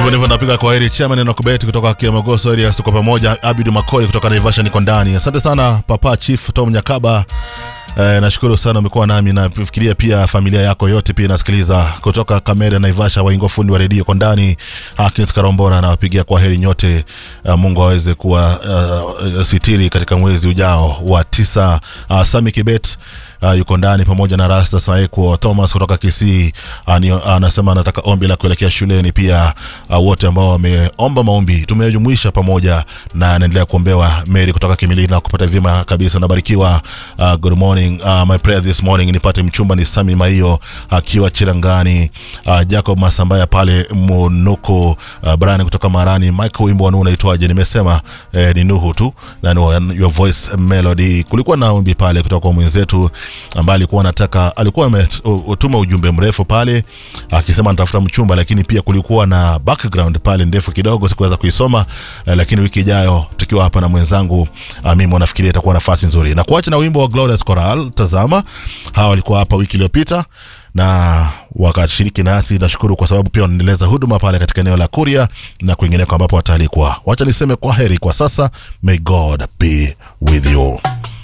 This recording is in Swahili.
hivyo ndivyo napiga kwa heri chairman na kubeti kutoka Kiamagoso area tuko pamoja Abid Makoi kutoka Naivasha niko ndani asante sana papa chief Tom Nyakaba Eh, nashukuru sana umekuwa nami na fikiria pia familia yako yote pia inasikiliza kutoka Kamera Naivasha waingo fundi wa redio kwa ndani Hakins Karombora anawapigia kwa heri nyote uh, Mungu aweze kuwa uh, sitiri katika mwezi ujao wa tisa uh, Sami Kibet uh, yuko ndani pamoja na Rasta Saeko Thomas kutoka Kisii uh, anasema anataka ombi la kuelekea shuleni pia uh, wote ambao wameomba maombi tumejumuisha pamoja na anaendelea kuombewa Mary kutoka Kimilili na kupata vyema kabisa nabarikiwa uh, good morning uh, my prayer this morning nipate mchumba ni Sami Maiyo akiwa uh, Chirangani uh, Jacob Masambaya pale Munuko uh, Brian kutoka Marani Michael wimbo wanu unaitwaje nimesema eh, ni Nuhu tu na no, your voice melody kulikuwa na ombi pale kutoka kwa mwenzetu ambaye alikuwa anataka alikuwa ametuma ujumbe mrefu pale akisema anatafuta mchumba lakini pia kulikuwa na background pale ndefu kidogo sikuweza kuisoma eh, lakini wiki ijayo tukiwa hapa na mwenzangu uh, mimi nafikiria itakuwa nafasi nzuri na kuacha na wimbo wa Glorious Choral tazama hawa walikuwa hapa wiki iliyopita na wakashiriki nasi nashukuru kwa sababu pia wanaendeleza huduma pale katika eneo la kuria na kwingineko ambapo wataalikwa wacha niseme kwa heri kwa sasa may god be with you